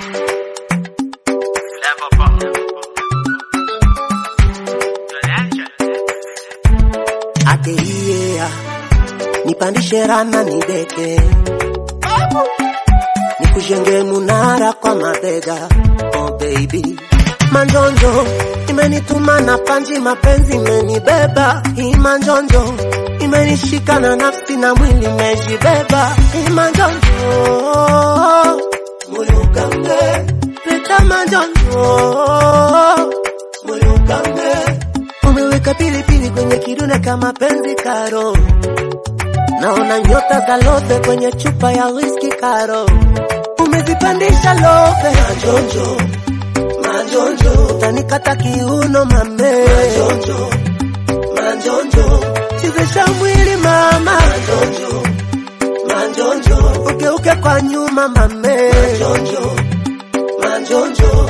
Ateia nipandishe rana nideke, nikujenge munara kwa mabega. Oh baby, manjonjo imenituma na panji, mapenzi imenibeba. Hii manjonjo imenishika na nafsi na mwili imejibeba. Hii manjonjo moyo ukange peta manjonjo moyo ukange umeweka pilipili kwenye kiduna kama penzi karo, naona nyota za lote kwenye chupa ya whisky karo, umezipandisha lope majonjo majonjo, utanikata kiuno mame majonjo majonjo, chezesha mwili mama majonjo majonjo, ugeuke kwa nyuma mame majonjo majonjo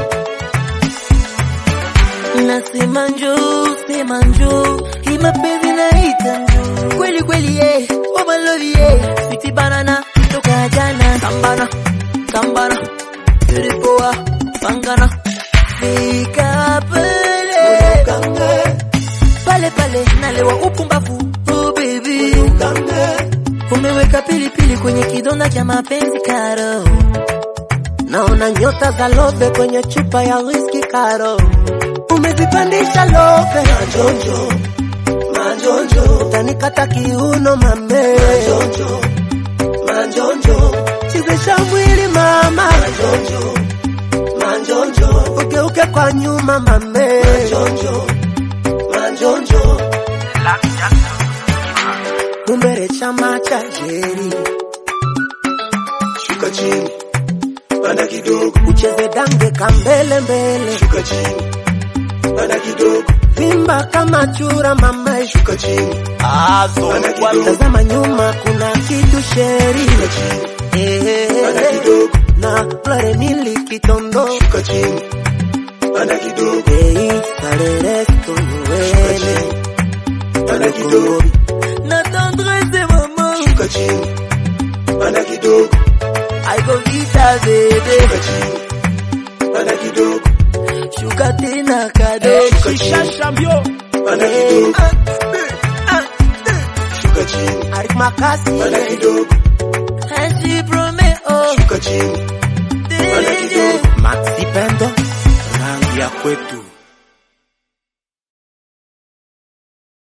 Nasema njoo, sema njoo, hii mapenzi naita njoo. Kweli kweli yeah, oh my love yeah, sweetie banana toka jana. Sambana, sambana, tulipoa pangana, fika pale pale pale, nalewa upumbavu. Oh baby, umeweka pilipili kwenye kidonda cha mapenzi karo. Naona nyota za lobe kwenye chupa ya whisky karo, umezipandisha lobe majonjo majonjo, utanikata kiuno mame majonjo majonjo, chezesha mwili mama majonjo majonjo, ugeuke kwa nyuma mame majonjo majonjo, kumbere chama cha jeri, Shuka chini, panda kidogo, ucheze dange kambele mbele, shuka chini, panda kidogo, vimba kama chura mama shuka chini, panda kidogo, Tazama nyuma kuna kitu sheri shuka chini, panda Eh, kidogo, na flore mili kitondo shuka chini, panda kidogo, Ei, pareresto shuka nuele chini, panda kidogo, Na tendresse maman, shuka chini, panda kidogo, I go vita baby, shuka chini, panda kidogo, shuka tena kado. shuka chini, panda kidogo, shuka chini, Arik makasi panda kidogo, And she promise, oh, shuka chini, panda kidogo. Maxi Pendo rangi ya kwetu